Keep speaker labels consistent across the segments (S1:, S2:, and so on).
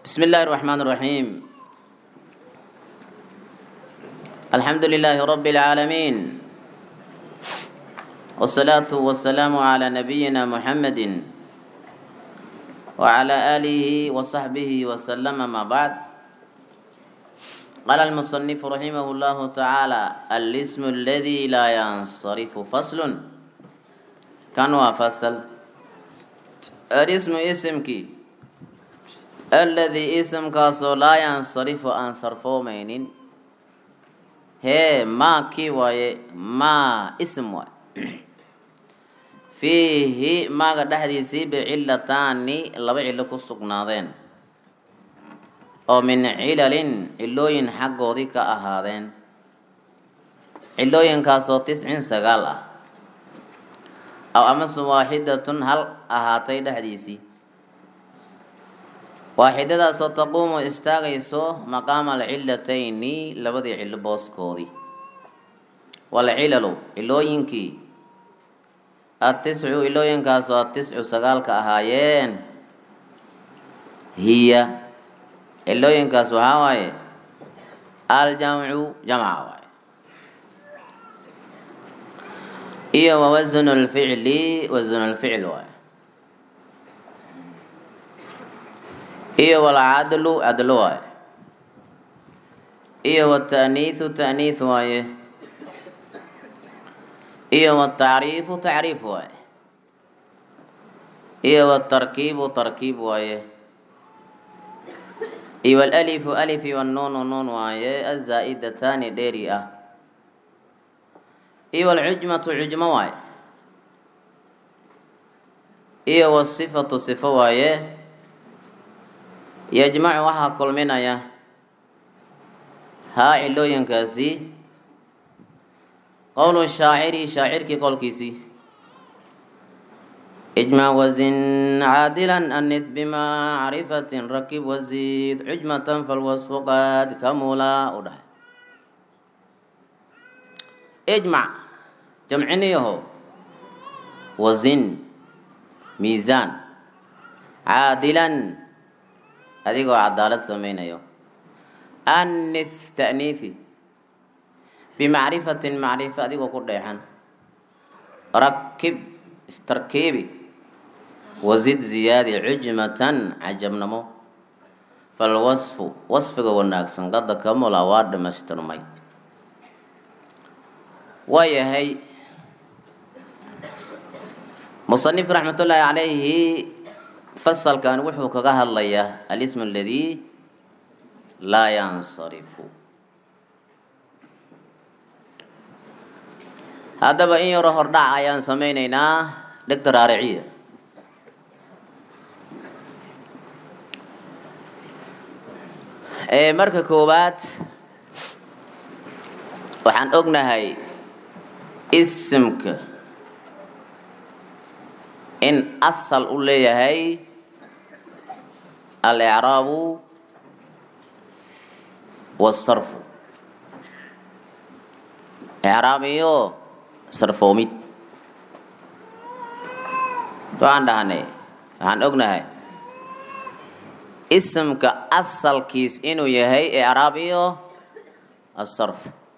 S1: بسم الله الرحمن الرحيم الحمد لله رب العالمين والصلاة والسلام على نبينا محمد وعلى آله وصحبه وسلم ما بعد قال المصنف رحمه الله تعالى الاسم الذي لا ينصرف فصل كان فصل الاسم اسمك الذي اسم كاسو لا ينصرف عن صرفومين هي ما كي واي ما اسم واي fiihi maaga dhexdiisii bicillataani laba cillo ku sugnaadeen oo min cilalin cillooyin xaggoodii ka ahaadeen cillooyinkaasoo tiscin sagaal ah aw amase waaxidatun hal ahaatay dhexdiisii waaxidadaasoo taquumu istaagayso maqaama alcilatayni labadii cillo booskoodii walcilalu cillooyinkii atiscu ilooyinkaasoo atiscu sagaalka ahaayeen hiya ilooyinkaas waxaa waaye aljamcu jamca waaye iyo wawasnu lficli wasnu lficl waaye iyo walcadlu cadlo waaye iyo wataaniihu taaniih waaye iyo watacriifu tacriif waaye iyo watarkiibu tarkiib waaye iyo walalifu alif iyo wannuunu nuun waaye azaa-idataani dheeri ah iyo walcujmatu cujmo waaye iyo wasifatu sifo waaye yajmacu waxaa kulminaya haa cilooyinkaasi qowlu shaaciri shaacirkii qowlkiisii ijmac wazin caadilan anid bimacrifatin rakib wasiid cujmatan falwasfu qaad kamula u dhahay ijmac jamciniyaho wazin miisaan caadilan adigoo cadaalad samaynayo anith ta'niithi bimacrifatin macrifo adigoo ku dheexan rakib istarkiibi wasid ziyaadi cujmatan cajabnamo falwasfu wasfiga wanaagsan qada kamula waa dhamaystirmay waa yahay musanifka raxmatullaahi calayhi fasalkan wuxuu kaga hadlayaa alismu aladii laa yansarifu haddaba in yaro hordhac ayaan samaynaynaa dhegta raariciya marka koowaad waxaan ognahay isimka in asal u leeyahay alicraabu wasarfu icraab iyo sarfoomid waxaan dhahnay waxaan ognahay isimka asalkiis inuu yahay icraab iyo asarf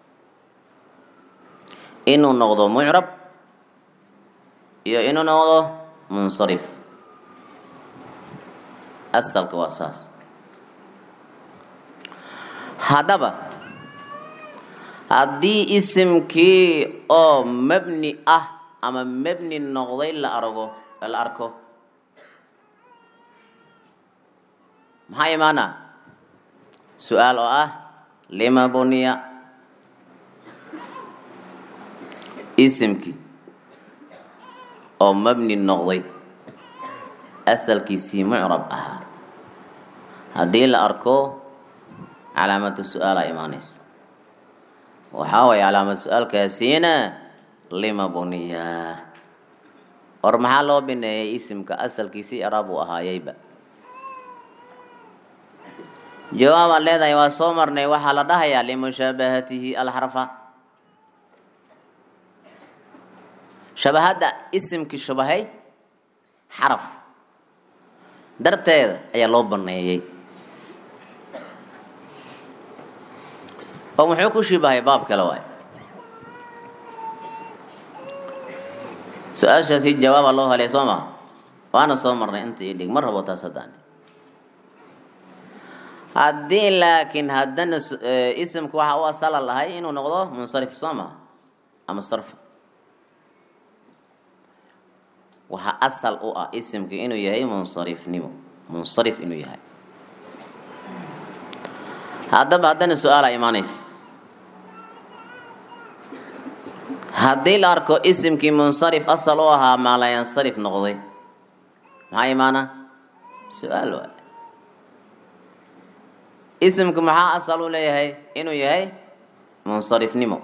S1: inuu noqdo mucrab iyo inuu noqdo munsarif asalka waa saas haddaba haddii isimkii oo mabni ah ama mabni noqday la argo la arko maxaa imaana su-aal oo ah lima buniya isimkii oo mabni noqday asalkiisii mucrab ahaa haddii la arko calaamatu su-aalaa imaanaysa waxaa waaya calaamad su-aalkaasiina lima buniya or maxaa loo bineeyay isimka asalkiisii icraab uu ahaayeyba jawaabaad leedahay waa soo marnay waxaa la dhahayaa limushaabahatihi alxarfa shabahadda isimkii shabahay xaraf darteeda ayaa loo baneeyey oo muxuu ku shibahay baab kale waay su-aashaasi jawaaba loo helay soo ma waana soo marnay inta ii dhig ma rabo taas haddaan haddii laakiin haddana isimku waxa u asala lahay inuu noqdo munsarif soo ma ama sarf waxaa asal u ah isimka inuu yahay munsarifnimo munsarif inuu yahay haddaba haddana su-aala imaanaysa haddii la arko isimkii munsarif asal u ahaa maalayansarif noqday maxaa imaana su-aal waay isimku maxaa asal u leeyahay inuu yahay munsarifnimo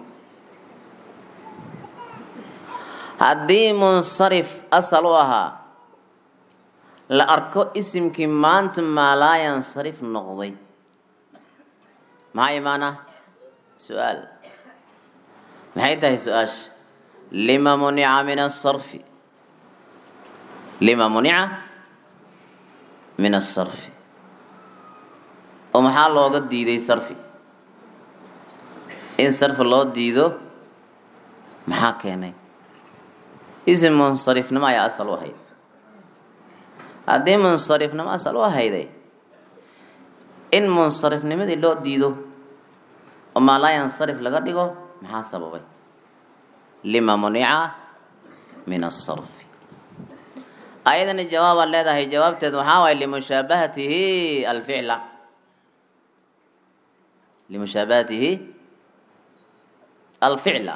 S1: haddii munsarif asal u ahaa la arko isimkii maanta maalaayansarif noqday maxaa imaana su-aal maxay tahay su-aasha lima munica min asarfi lima munica min asarfi oo maxaa looga diiday sarfi in sarfi loo diido maxaa keenay isim munsarifnimo ayaa asal u ahayd haddii munsarifnimo asal u ahayday in munsarifnimadii loo diido oo maalaayansarif laga dhigo maxaa sababay lima munica min asarfi ayadana jawaabaad leedahay jawaabteed waxaa waay limushaabahatihi alficla limushaabahatihi alficla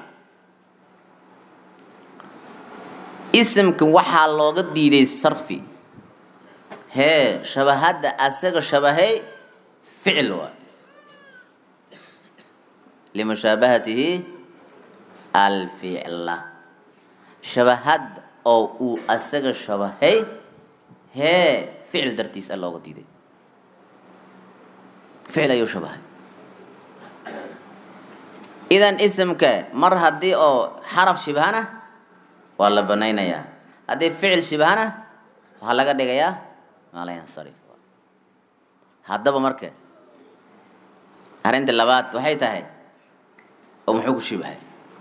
S1: isimka waxaa looga diiday sarfi hee shabahadda asaga shabahay ficil waay limushaabahatihi alficla shabahad oo uu asaga shabahay hee ficil dartiis a looga diiday ficil ayuu shabahay idan isimka mar haddii oo xaraf shibhana waa la banaynayaa haddii ficil shibhana waxaa laga dhigayaa maalayansarif haddaba marka arrinta labaad waxay tahay oo muxuu ku shibahay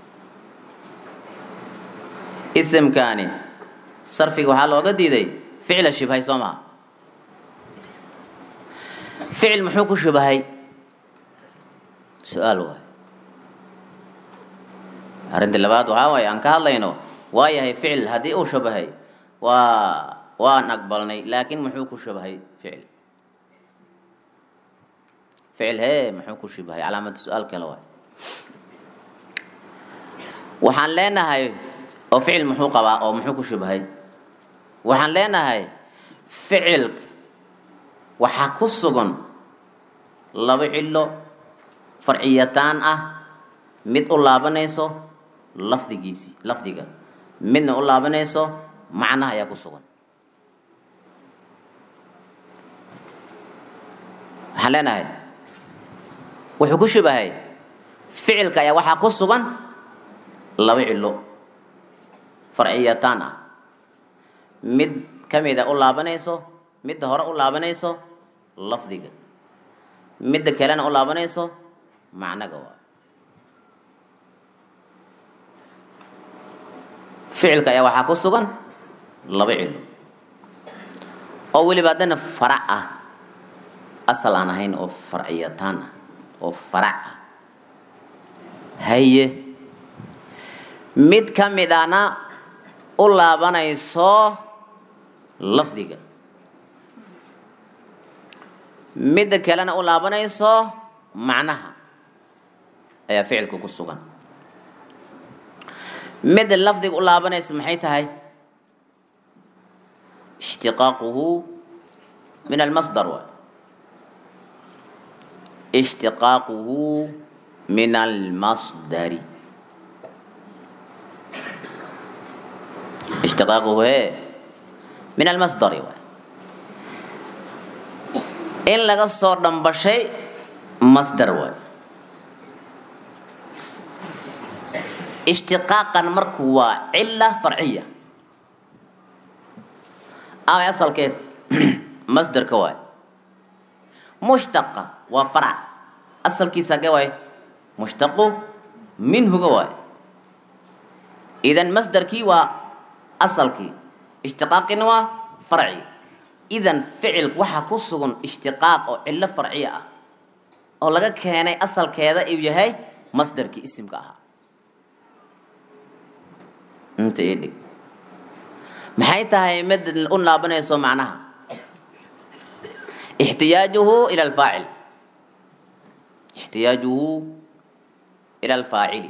S1: isimkaani sarfiga waxaa looga diiday ficila shibhay soo maha ficil muxuu ku shibahay su-aal waay arrinta labaad waxaa waaye aan ka hadlayno waa yahay ficil haddii uu shabahay waa waan aqbalnay laakiin muxuu ku shabahay ficil ficil hee muxuu ku shibahay calaamada su-aal kale waay waxaan leenahay oo ficil muxuu qabaa oo muxuu ku shibahay waxaan leenahay ficilka waxaa ku sugan laba cilo farciyataan ah mid u laabanayso lafdigiisii lafdiga midna u laabanayso macnaha ayaa ku sugan waxaan leenahay wuxuu ku shibahay ficilka ayaa waxaa ku sugan laba cilo farciyataan ah mid ka mida u laabanayso midda hore u laabanayso lafdiga midda kalena u laabanayso macnaga waa ficilka ayaa waxaa ku sugan laba cilo oo weliba haddana farac ah asal aan ahayn oo farciyataan ah oo farac ah haye mid ka mid ana u laabanayso lafdiga midda kalena u laabanayso macnaha ayaa ficilka ku sugan midda lafdiga u laabanaysa maxay tahay ishtiqaaquhu min almasdar waay ishtiqaaquhu min almasdari ishtiqaaquhu hee min almasdari waay in laga soo dhambashay masdar waay ishtiqaaqan marku waa cila farciya ama asalkeed masderka waay mushtaqa waa farac asalkiisa hagee waay mushtaqu minhuga waay idan masdarkii waa asalkii ishtiqaaqina waa farci idan ficilku waxaa ku sugan ishtiqaaq oo cillo farciya ah oo laga keenay asalkeeda uu yahay masdarkii isimka ahaa inta ii dhig maxay tahay mid u laabanayso macnaha ixtiyaajuhu ila alfaacil ixtiyaajuhu ila alfaacili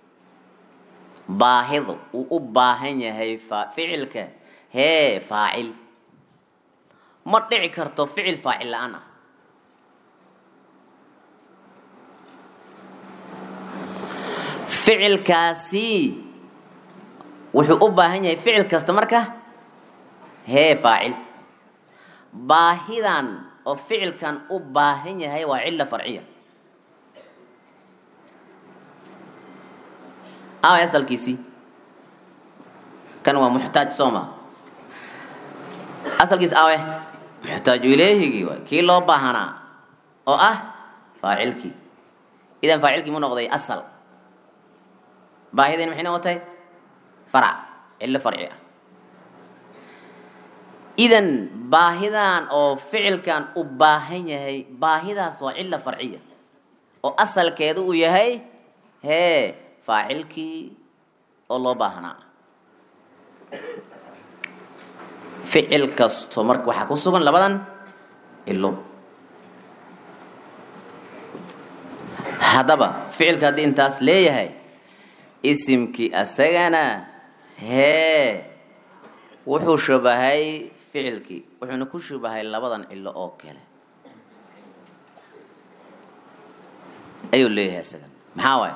S1: baahidu uu u baahan yahay ficilka hee faacil ma dhici karto ficil faacil la-aan ah ficilkaasi wuxuu u baahan yahay ficil kasta marka hee faacil baahidan oo ficilkan u baahan yahay waa cilla farciya aaway asalkiisii kan waa muxtaaj sooma asalkiis awe muxtaaju ileehigii waay kii loo baahanaa oo ah faacilkii idan faacilkii mu noqday asal baahideen maxay noqotay farac cillo farci ah idan baahidan oo ficilkan u baahan yahay baahidaas waa cilla farciya oo asalkeedu uu yahay hee faacilkii oo loo baahnaa ficil kasto marka waxaa ku sugan labadan cilo haddaba ficilka haddii intaas leeyahay isimkii asagana hee wuxuu shabahay ficilkii wuxuuna ku shabahay labadan cilo oo kale ayuu leeyahay asagana maxaa waay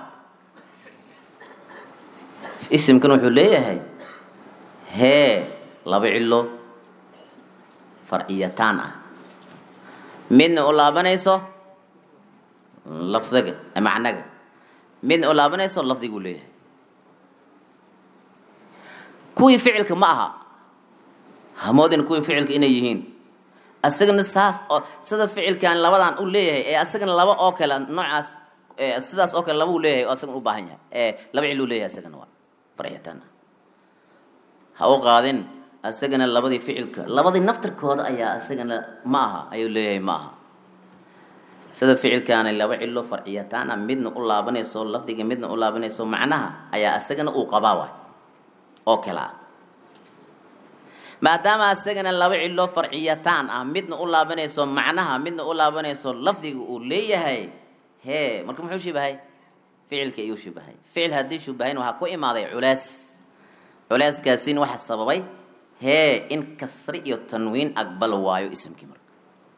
S1: isimkan wuxuu leeyahay hee laba cilo farciyataan ah midna u laabanayso lafdiga macnaga midna u laabanayso lafdiguu leeyahay kuwii ficilka ma aha hamoodin kuwii ficilka inay yihiin asagana saas oo sida ficilkan labadan u leeyahay ee asagana laba oo kale noocaas sidaas oo kale laba uu leeyahay oo asagana u baahan yahay ee laba cil uu leeyahay asagana waa farciyataan ah ha u qaadin asagana labadii ficilka labadii naftirkooda ayaa asagana ma aha ayuu leeyahay ma aha sida ficilkaana laba cilo farciyataan ah midna u laabanayso lafdiga midna u laabanayso macnaha ayaa asagana uu qabaa waay oo kale ah maadaama asagana laba cilo farciyataan ah midna u laabanayso macnaha midna u laabanayso lafdiga uu leeyahay hee marka muxuu shibahay ficilka ayuu shibahay ficil haddii shubahayn waxaa ku imaaday culaas culaaskaasin waxa sababay hee in kasri iyo tanwiin aqbal waayo isimkii marka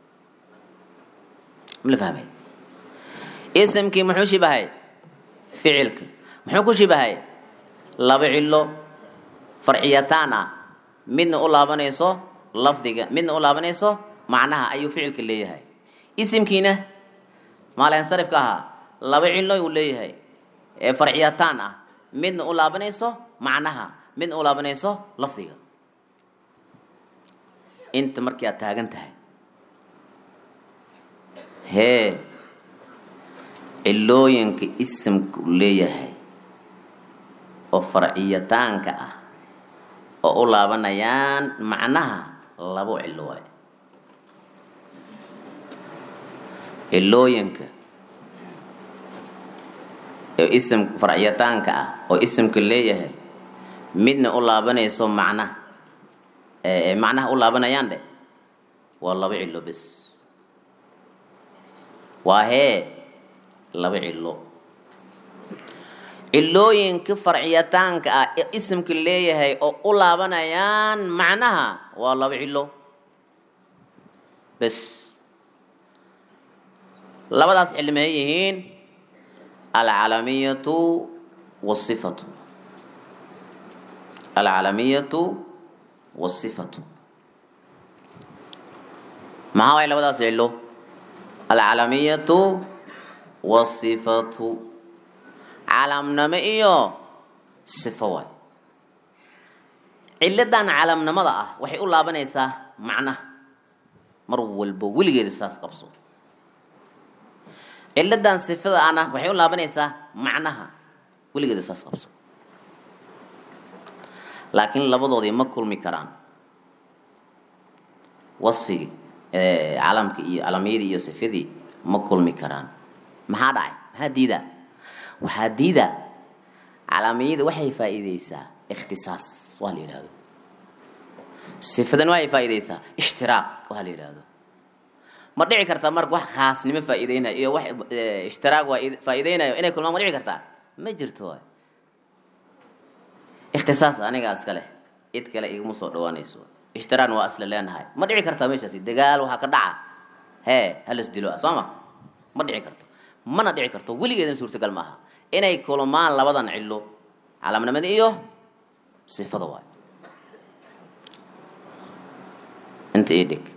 S1: mala fahmay isimkii muxuu shibahay ficilka muxuu ku shibahay laba cilo farciyataan ah midna u laabanayso lafdiga midna u laabanayso macnaha ayuu ficilka leeyahay isimkiina maalansarifka ahaa laba cilo uu leeyahay ee farciyataan ah midna u laabanayso macnaha midna u laabanayso lafdiga inta markii aad taagan tahay hee cilooyinka isimka u leeyahay oo farciyataanka ah oo u laabanayaan macnaha labo cilo waay cilooyinka oo isim farciyataanka ah oo isimka leeyahay midna u laabanayso macnaha macnaha u laabanayaan dhe waa laba cilo bes waa hee laba cilo cilooyinka farciyataanka ah ee isimka leeyahay oo u laabanayaan macnaha waa laba cilo bes labadaas cili maxay yihiin alcalamiyatu wasifatu alcalamiyatu wasifatu maxaa waay labadaas cilo alcalamiyatu wasifatu calamnimo iyo sifo waay ciladan calamnimada ah waxay u laabanaysaa macnaha mar walba weligeeda saas qabso ciladan sifada ana waxay u laabanaysaa macnaha weligeeda saas qabso laakiin labadoodii ma kulmi karaan wasfigii calamkii iyo calamiyadii iyo sifadii ma kulmi karaan maxaa dhacay maxaa diidaa waxaa diidaa calamiyada waxay faa'iideysaa ikhtisaas waa la yidhahdo sifadan waxay faa'iideysaa ishtiraaq waa la yidhahdo ma dhici kartaa marka wax khaasnimo faa'iideynayo iyo wax ishtiraaq waa faa'iideynayo inay kulmaan ma dhici kartaa ma jirto waay ikhtisaas anigaa iska leh cid kale iguma soo dhawaanayso ishtiraaqna waa isla leenahay ma dhici kartaa meeshaasi dagaal waxaa ka dhaca hee halas dilo soo ma ma dhici karto mana dhici karto weligeedana suurtagal maaha inay kulmaan labadan cillo calaamnimada iyo sifada waay inta ii dhig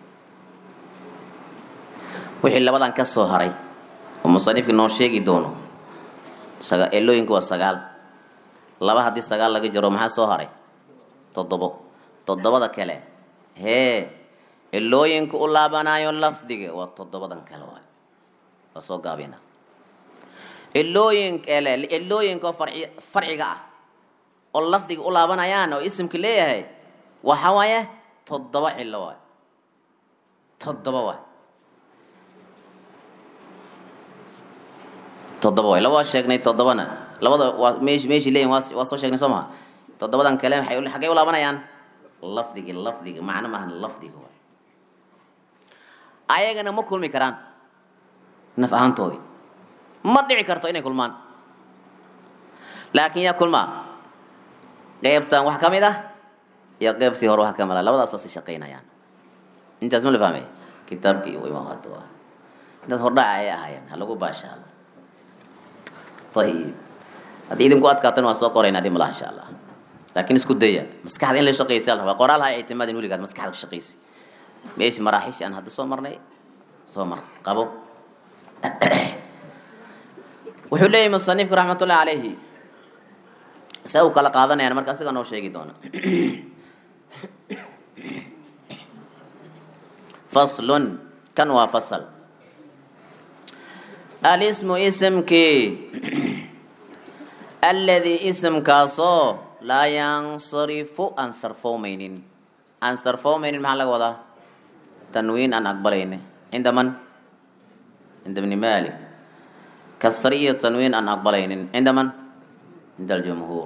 S1: wixii labadan ka soo haray oo musanifka noo sheegi doono saga elooyinku waa sagaal laba haddii sagaal laga jaro maxaa soo haray toddobo toddobada kale hee elooyinka u laabanayo lafdiga waa toddobadan kale waay waa soo gaabina elooyin kale elooyinka oo farci farciga ah oo lafdiga u laabanayaan oo isimka leeyahay waxa waaye toddoba cillo waay toddoba waay toddoba waay laba waa sheegnay toddobana labada waa meesh meeshii leeyihin waa waa soo sheegnay soo maha toddobadan kale waxay xaggay u laabanayaan lafdigi lafdiga macno maahan lafdiga waay ayagana ma kulmi karaan naf ahaantoodii ma dhici karto inay kulmaan laakiin yaa kulmaa qeybtan wax ka mid ah iyo qeybtii hore wax ka mid ah labadaasasi shaqaynayaan intaas ma la fahmay kitaabkii u imaa hadda waa intaas hordhaca ayay ahaayeen ha lagu baashaalo ayib haddii idinku adkaatana waa soo qorayna dhib malaha insha allah laakiin isku daya maskaxda in la shaqaysa la rabaa qoraal ha ictimaadin weligaad maskaxda ka shaqaysa meeshii maraaxishi aan hadda soo marnay soo mar qabo wuxuu leeyahy musanifku raxmatullahi calayhi se u kala qaadanayaan marka asiga noo sheegi doona faslun kan waa fasal alismu isimkii alladii isimkaasoo laa yansarifu aan sarfoomaynin aan sarfoomaynin maxaa laga wadaa tanwiin aan aqbalayni cinda man cinda bni malik kasri iyo tanwiin aan aqbalaynin cinda man cinda aljumhuur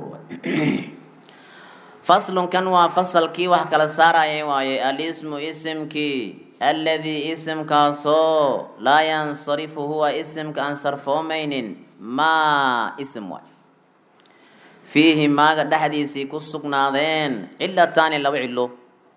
S1: faslun kan waa fasalkii wax kala saarayay waaye alismu isimkii alladii isimkaasoo laa yansarifu huwa isimka aan sarfoomaynin maa isim waay fiihi maaga dhexdiisii ku sugnaadeen cilataani laba cilo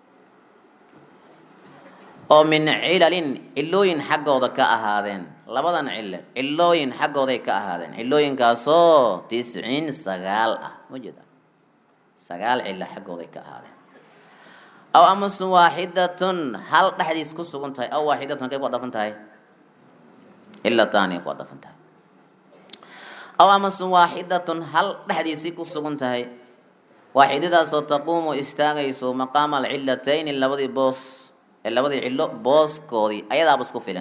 S1: oo min cilalin cilooyin xaggooda ka ahaadeen labadan cilo cilooyin xaggooday ka ahaadeen cilooyinkaasoo tisciin sagaal ah majeeda sagaal cilo xaggooday ka ahaadeen aw amase waaxidatun hal dhexdiis ku sugan tahay aw waaxidatun kay ku dhafan tahay cilataani ku dhafan tahay aw amase waaxidatun hal dhexdiisii ku sugan tahay waaxidadaasoo taquumu istaagayso maqaama alcilatayni labadii boos ee labadii cillo booskoodii ayadaaba isku filan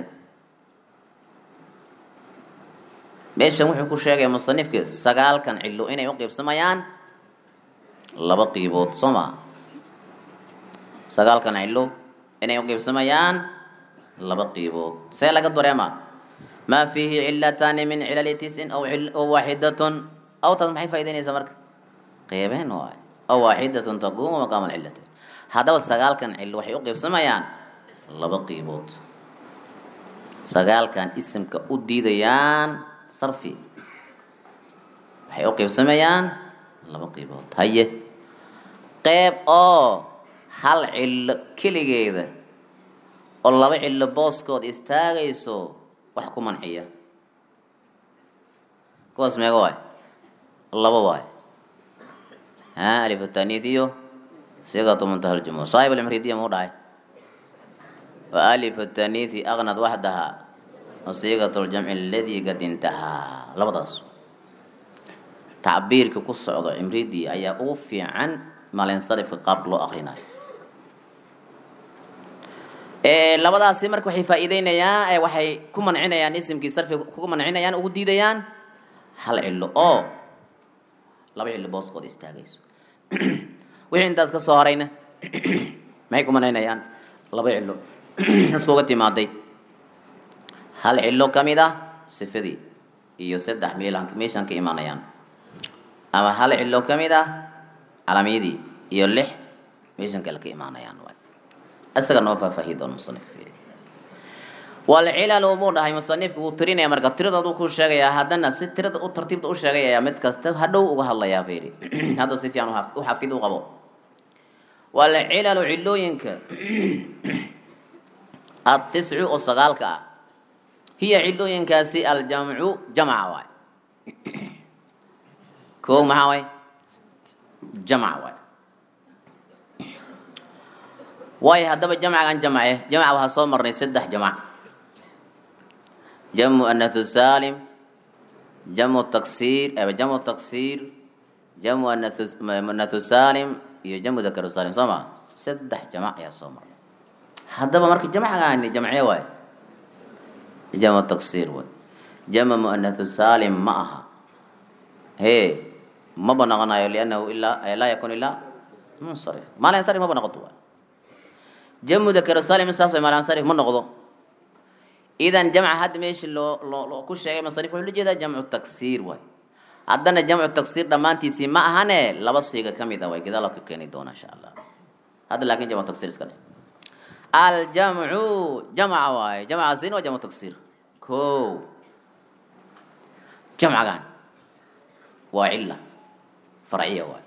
S1: meeshan wuxuu ku sheegaya musanifka sagaalkan cillo inay u qiibsamayaan laba qiibood soo maa sagaalkan cillo inay u qiibsamayaan laba qiibood see laga dareemaa maa fiihi cilataani min cilali tisin aw aw waaxidatun aw taas maxay faa'idaynaysaa marka qeybeen waay aw waaxidatun taquumu maqaama alcilatayn haddaba sagaalkan cillo waxay u qiibsamayaan laba qiibood sagaalkan isimka u diidayaan sarfi waxay u qiibsamayaan laba qiibood haye qeyb oo hal cillo keligeeda oo laba cillo booskood istaagayso wax ku manciya kuwaas meega waay laba waay ha alif taniid iyo sigatu muntaha aljumhur saaxib almridiya muu dhahay wa alif taniithi aqnad waxdaha wa sigatu ljamci aladii qad intahaa labadaas tacbiirka ku socdo cimridii ayaa ugu fiican malinsarifka qaabka loo akrinayo labadaasi marka waxay faa'iideynayaan ee waxay ku mancinayaan isimkii sarfiga ku mancinayaan ugu diidayaan hal cillo oo laba cillo booskooda istaagayso wixii intaas ka soo harayna maxay ku mancinayaan laba cillo iskuga timaaday hal cillo ka mid ah sifadii iyo saddex meelaan meeshaan ka imanayaan ama hal cillo ka mid ah calamiyadii iyo lix meeshan kale ka imaanayaan waay isaga noo faahfaahiyi doona musanifka fiiri walcilalu buu dhahay musanifka wuu tirinaya marka tiradoodu ku sheegayaa haddana si tirada u tartiibta u sheegayaya mid kasta hadhow uga hadlayaa fiiri hadda si fiican u xafid u qabo walcilalu cilooyinka atiscu oo sagaalka ah hiya cilooyinkaasi aljamcu jamca waay kow maxaa waay jamc waay waayo haddaba jamcagan jamce jamca waxaa soo marnay saddex jamc jamcu anathu salim jamcu taksiir jamcu taksiir jamcu anathu salim iyo jamcu dakaru salim soo ma saddex jamc ayaa soo marnay haddaba marka jamcagaani jamcee waay jamcu taksiir waay jamcu muanathu salim ma aha he maba noqonayo liannahu ilaa laa yakun ilaa munsarif maalansarif maba noqoto waay jamu dakar salim saas way maalansarif ma noqdo idan jamca hadda meesha loo loo ku sheegay masarif wuxuu la jeedaa jamcu taksiir waay haddana jamcu taksiir dhammaantiisii ma ahane laba siiga ka mid ah way gadaal ka keeni doona insha allah hadda laakin jamcu taksiir iska dheh aljamcu jamca waaye jamcaasina waa jamcu taksiir ko jamcagan waa cila farciya waay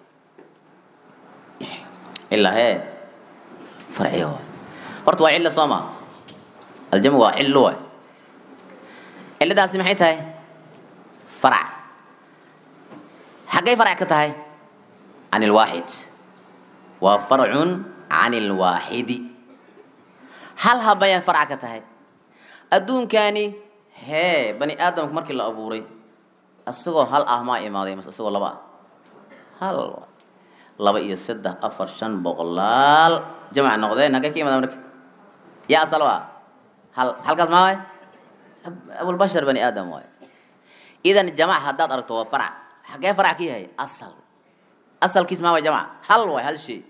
S1: cila hee farciya waay horta waa cilo soo ma aljamcu waa cilo waay ciladaasi maxay tahay farac xaggay farac ka tahay can ilwaaxid waa farcun can ilwaaxidi hal habayay farac ka tahay adduunkani hee bani aadamka markii la abuuray isagoo hal ah maa imaaday mase isagoo laba ah hal laba iyo saddex afar shan boqolaal jamac noqdeen hagee ka imaada marka yaa asal waa hal halkaas maa waay abulbashar bani aadam waay idan jamac haddaad aragto waa farac xagee farac ka yahay asal asalkiis maa waay jamac hal waay hal shay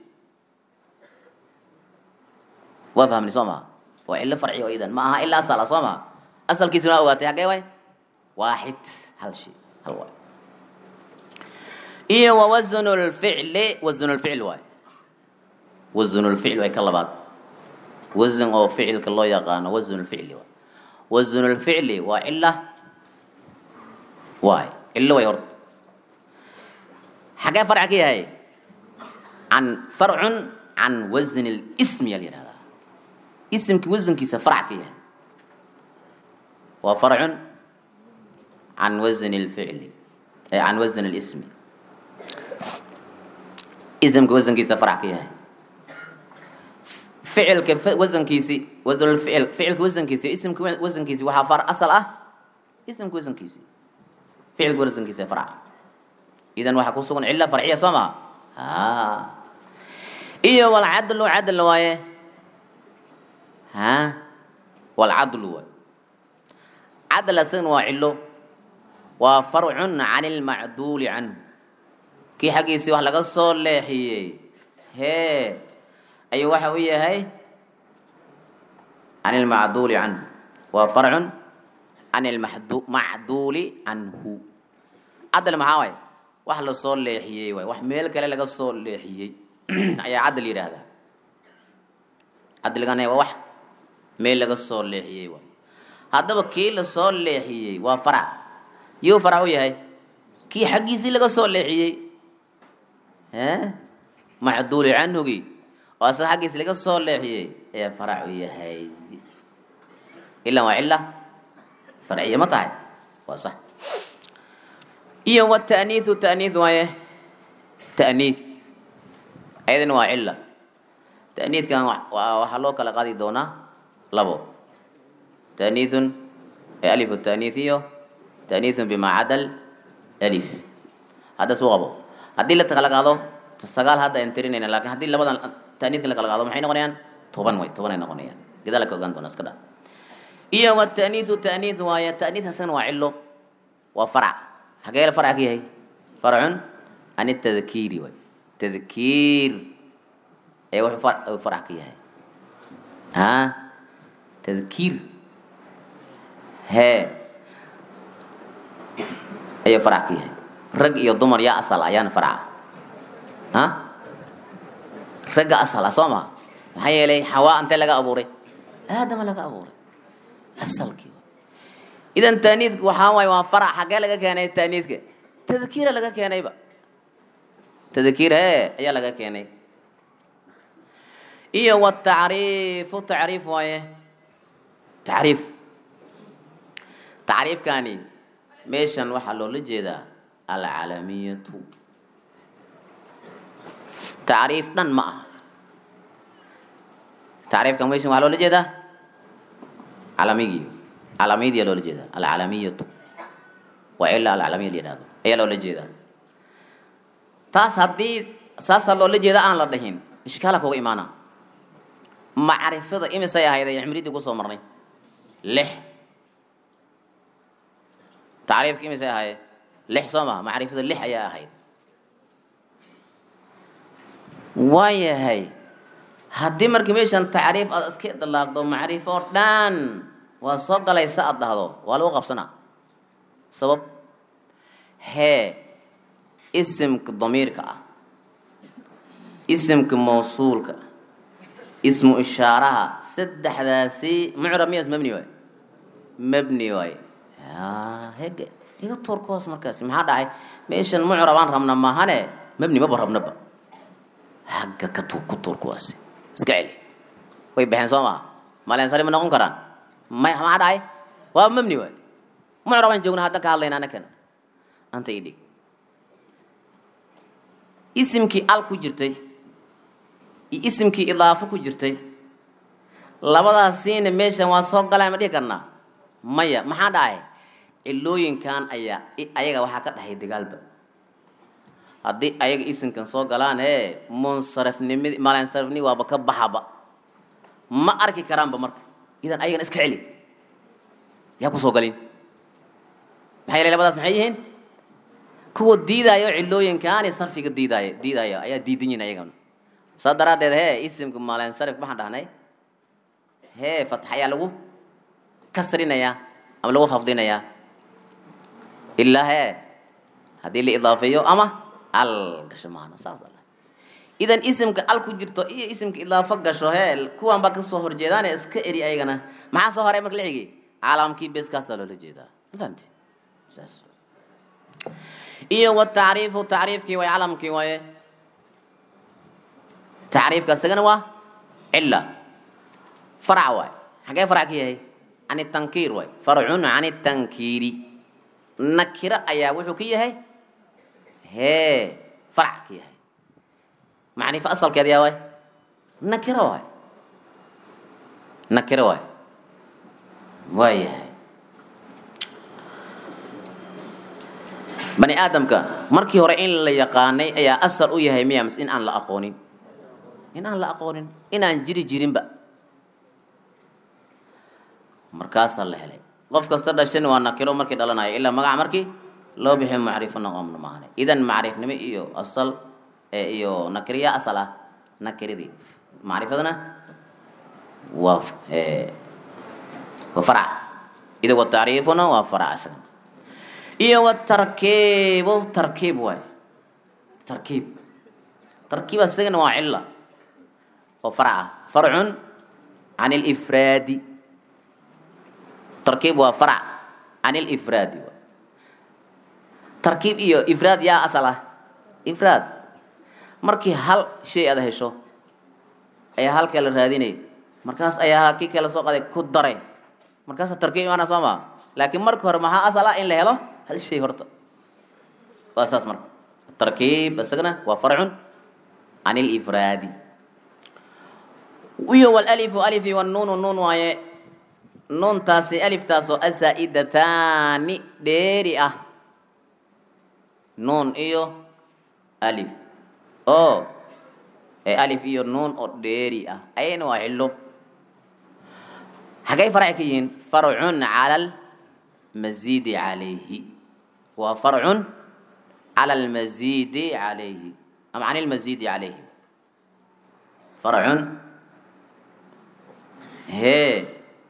S1: waa fahamni soo maha waa cilo farci oo idan ma aha ilaa asal ah soo maha asalkiisuna waa ogaatay hagee waay waaxid hal shay hal waay iyo wa wasnu lficli wasnu lficl waay wasnu lficl waay ka labaad wasan oo ficilka loo yaqaano wasnu lficli waay wasnu lficli waa cila waay cilo way horta xagee farc ka yahay can farcun can wasni lismi yaa la yihahdaa isimki wasankiisa farc ka yahay waa farcun can wasni lficli can wasni lismi isimka wasankiisa farc ka yahay ficilka wasankiisi wasnulficil ficilka wasankiisi isimka wasankiisi waxaa far asal ah isimka wasankiisi ficilka wasankiisa farca idan waxaa ku sugan cila farciya soo maa ha iyo walcadlu cadl waaye ha walcadlu waay cadl asagna waa cilo waa farcun can ilmacduuli canhu kii xaggiisii wax laga soo leexiyey hee ayuu waxa u yahay can ilmacduuli canhu waa farcun can ilmacduuli canhu cadl maxaa waay wax lasoo leexiyey waay wax meel kale laga soo leexiyey ayaa cadl yidhaahdaa cadligana waa wax meel laga soo leexiyey waay haddaba kii lasoo leexiyey waa farac yuu farac u yahay kii xaggiisii laga soo leexiyey macduuli canhugii oo asaga xaggiisi laga soo leexiyey ayaa farac u yahay ilan waa cila farciya ma tahay waa sax iyo wataaniiu taaniih waaye taaniih ayadana waa cila taaniidkan waxaa loo kala qaadi doonaa labo taaniithun alif taaniith iyo taaniithun bimaa cadal alif hadda suu qabo haddii la kala qaado sagaal hadda aan tirinayna lakin haddii labadan taaniidka la kala qaado maxay noqonayaan toban way toban ay noqonayaan gadaal ka ogaan doona iska dha iyo wataniithu taniith waaye taniith asagana waa cilo waa farac xagee la farac ka yahay farcun an tadkiiri waay tadkiir ee wuxuu far- uu farac ka yahay ha tadkiir hee ayuu farac ka yahay rag iyo dumar yaa asal ayaana faraca ha ragga asal ah soo maha maxaa yeelay xawaa intee laga abuuray aadama laga abuuray asalkii waay. idan taaniidku waxaa waaye waa farac xaggee laga keenay taaniidka tadkiira laga keenayba tadkiir hee ayaa laga keenay iyo watacriifu tacriif waaye tacriif tacriifkani meeshan waxaa loola jeedaa alcalamiyatu tacriif dhan ma aha tacriifkan meeshan waxaa loola jeedaa calamigii calamiyadiyaa loola jeedaa alcalamiyatu waa ilaa alcalamiya la yidhahdo ayaa loola jeedaa taas haddii saasaa loola jeeda aan la dhahin ishkaala kuga imaana macrifada imisay ahayd ay cimridii kusoo marnay lix tacriifka imisay ahayd lix soo maha macrifada lix ayaa ahayd waayahay haddii marka meeshan tacriif aad iska idlaaqdo macrifo oo dhan waa soo galaysa aad dhahdo waa lagu qabsanaa sabab hee isimka damiirka ah isimka mawsuulka ah ismu ishaaraha saddexdaasi mucrab miyas mabni waay mabni waay hege iga toor ka hoos markaasi maxaa dhacay meeshan mucrab aan rabna maahane mabni maba rabnaba hagga ka tuur ku tuur kuwaasi iska celi way baxeen soo maha maleensari ma noqon karaan may maxaa dhacay waa mabni waay mucrab aan joognaa hadda ka hadlayna anakana anta idhig isimkii al ku jirtay iyo isimkii idaafo ku jirtay labadaasiina meeshan waa soo galay ma dhihi karnaa maya maxaa dhacay cilooyinkan ayaa ayaga waxaa ka dhaxay dagaalba haddii ayaga isimkan soo galaan hee munsarifnimid malansarifni waaba ka baxaba ma arki karaanba marka idan ayagana iska celi yaa kusoo galin maxaa yeelay labadaas maxay yihiin kuwa diidaayo cilooyinkaani sarfiga diidaaya diidaya ayaa diidan yihin ayagana saa daraaddeed hee isimka malansarif maxaan dhahnay hee fatx ayaa lagu kasrinayaa ama lagu khafdinayaa ilaa hee haddii la idaafeeyo ama al gasho maana saas ala idan isimka al ku jirto iyo isimka idaafo gasho hee kuwan baa kasoo horjeedaane iska eri ayagana maxaa soo haray marka la xigay caalamkii beeskaasaa loola jeedaa ma fahamti saas iyo watacriifu tacriifkii waay calamkii waaye tacriifka isagana waa cila farac waay xagee farac ka yahay can tankiir waay farcun can tankiiri nakiro ayaa wuxuu ka yahay hee farac ka yahay macrifo asalkeed yaa waay nakiro waay nakiro waay waa yahay bani aadamka markii hore in la yaqaanay ayaa asal u yahay miya mise in aan la aqoonin in aan la aqoonin inaan jiri jirinba markaasaa la helay qof kasta dhashan waa nakiro markii dhalanayo ilaa magaca markii loo bixiyo macrifo noqomna maahane idan macrifnimo iyo asal iyo nakiriya asal ah nakiridii macrifadana waa waa farac ida wa tacriifuna waa farac isaga iyo watarkiibu tarkiib waay tarkiib tarkiib isagana waa cila oo farac ah farcun can ilifraadi tarkiib waa farac can ilifraadi waay tarkiib iyo ifraad yaa asal ah ifraad markii hal shay aad hesho ayaa halkee la raadinay markaas ayaa kii kale soo qaday ku daray markaasa tarkiib imaana soo maa laakiin marka hore maxaa asal ah in la helo hal shay horta waa saas marka tarkiib isagana waa farcun can ilifraadi iyo walalifu alifi wanuunu nuun waaye nuuntaasi aliftaasoo asaa'idataani dheeri ah nuun iyo alif oo ee alif iyo nuun oo dheeri ah ayayna waa cilo xaggay farci ka yihiin farcun cala almasiidi calayhi waa farcun cala almasiidi calayhi ama can ilmasiidi calayhi farcun hee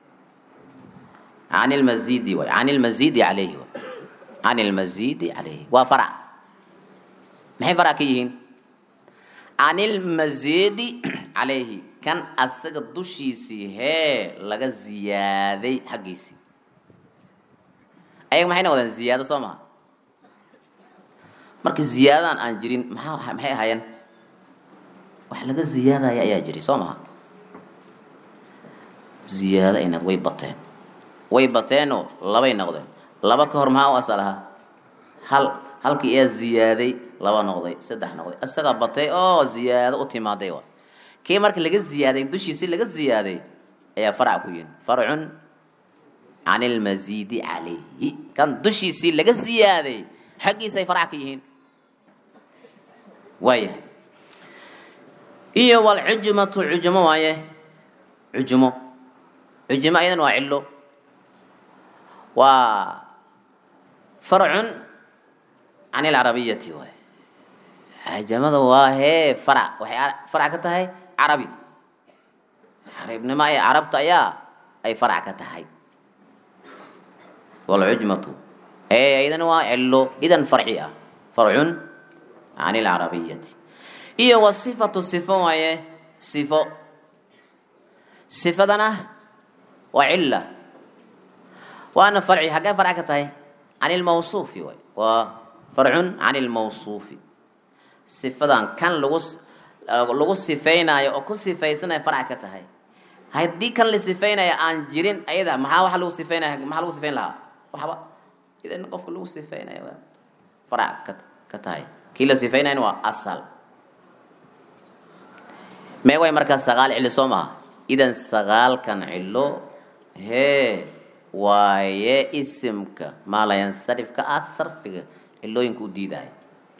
S1: can ilmasiidi waay can ilmasiidi calayhi waay can ilmasiidi calayhi waa farc maxay farc ka yihiin can ilmasiidi calayhi kan asaga dushiisii hee laga ziyaaday xaggiisii ayaga maxay noqdeen ziyaado soo maha marka ziyaadadan aan jirin maxaa maxay ahaayeen wax laga ziyaadaya ayaa jiray soo maha ziyaado aynad way bateen way bateenoo labay noqdeen laba ka hor maxaa u asal ahaa hal halkii ayaa ziyaaday laba noqday saddex noqday isagaa batay oo ziyaado u timaaday wa kii marka laga ziyaaday dushiisi laga ziyaaday ayaa farc ku yihin farcun can ilmasiidi calayhi kan dushiisii laga ziyaaday xaggiisay farc ka yihiin waaya iyo walcujmatu cujmo waaye cujmo cujmo ayadan waa cilo waa farcun can ilcarabiyati waay cajamada waa hee farac waxay farac ka tahay carabi carabnimo ee carabta ayaa ay farac ka tahay walcujmatu ee aydan waa cilo idan farci ah farcun can ilcarabiyati iyo wasifatu sifo waaye sifo sifadana waa cila waana farci xaggee farc ka tahay can ilmawsuufi waay waa farcun can ilmawsuufi sifadan kan lagu lagu sifaynayo oo ku sifaysanaya farc ka tahay haddii kan la sifaynayo aan jirin ayada maxaa waxa lagu sifaynaya maxaa lagu sifayn lahaa waxba idan qofka lagu sifaynayo waa farc ka ka tahay kii la sifaynayana waa asal mee way markaa sagaal cilo soo maha idan sagaalkan cilo hee waaye isimka maalayansarifka ah sarfiga cilooyinka u diidaya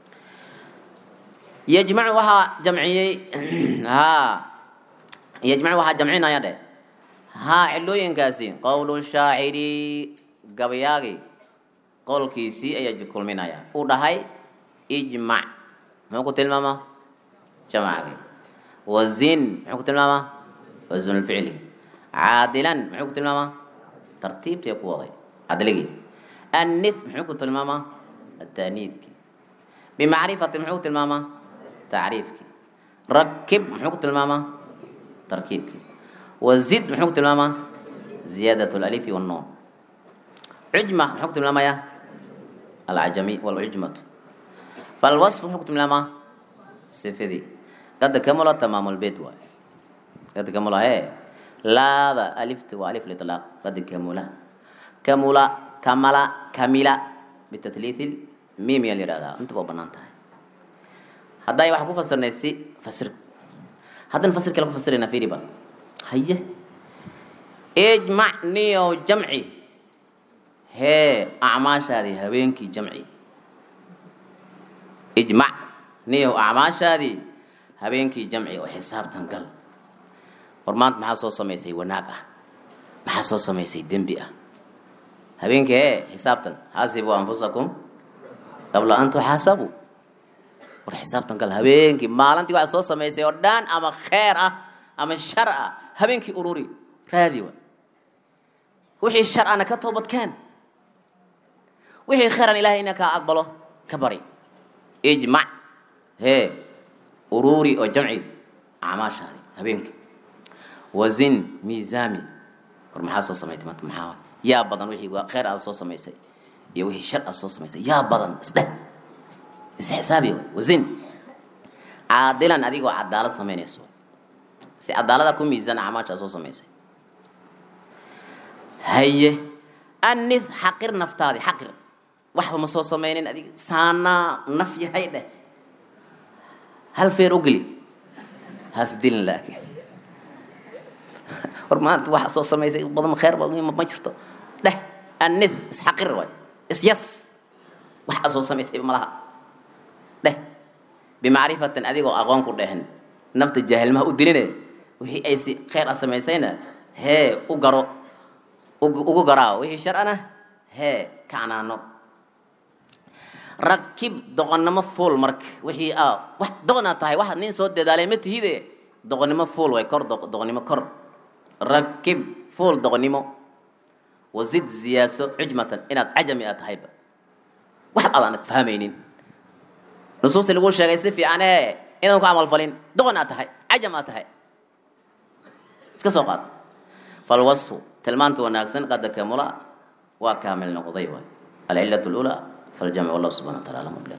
S1: yajmacu waxaa jamciyey ha yajmacu waxaa jamcinaya dheh haa cilooyinkaasi qowlu shaaciri gabayaagi qowlkiisii ayaa kulminaya uu dhahay ijmac muxuu ku tilmaamaa jamcagi wazin muxuu ku tilmaamaa wasunulficli caadilan muxuu ku tilmaamaa tartiibtii ku waday cadligii annith muxuu ku tilmaamaa ataaniidkii bimacrifati muxuu ku tilmaamaa tacriifkii rakib muxuu ku tilmaamaa tarkiibkii wazid muxuu ku tilmaamaa ziyaadat alalifi wannuun cujma muxuu ku tilmaamayaa alcajami walcujmatu falwasf muxuu ku tilmaamaa sifidii qad kamula tamaamulbeed waay qad kamula hee laada alifta waa alif liطlaaq qad kamula kamula kamala kamila bitatliithi mim yaa la yihahdaa inta waa banaan tahay hadday waxaa ku fasirnay si fasir haddana fasir kale ku fasirayna fiiri ba haye ijmac niyo jamci hee acmaashaadii habeenkii jamci ijmac niyo acmaashaadii habeenkii jamci oo xisaabtan gal war maanta maxaa soo samaysay wanaag ah maxaa soo samaysay dembi ah habeenkii hee xisaabtan xaasibuu anfusakum qabla an tuxaasabuu war xisaabtan gal habeenkii maalintii waxaa soo samaysay oo dhan ama kheer ah ama shar ah habeenkii ururi raadi wa wixii shar ana ka toobadkeen wixii kheyran ilahay ina kaa aqbalo ka bari ijmac hee ururi oo jamci acmaashaadi habeenkii wazin miisaami war maxaa soo samaysay maanta maxaa yaa badan wixii kheyr aad soo samaysay iyo wixii shar aad soo samaysay yaa badan isdheh isxisaabi wazin caadilan adigoo cadaalad samaynayso si cadaalada ku miisaan acmaasha soo samaysay haye anith xaqir naftaadi xaqir waxba ma soo samaynin adig saanaa naf yahay dheh hal feer u geli has dilin laakiin war maanta waxa soo samaysay badan kheer ba ma jirto dheh anith isxaqir waay isyas waxa soo samaysay malaha dheh bimacrifatin adigoo aqoon ku dhehen nafta jaahilmaha u diline wixii ay si kheyr a samaysayna hee u garo ugu garaawo wixii sharcana hee kacnaano rakib doqonnimo fuul marka wixii a wax doqonaa tahay wax nin soo dadaalay ma tihide doqonnimo fuul way kor doqonnimo kor rakib fuul doqonnimo wazid ziyaaso cujmatan inaad cajami aad tahayba wax aadaanad fahmaynin nusuustii lagu sheegay si fiican ee inaan ku camalfalin doqon aad tahay cajam aad tahay iska soo qaad falwasfu tilmaanta wanaagsan qad kamula waa kaamil noqday waay alcilatu lula faljamc wallahu subxana wa taala alam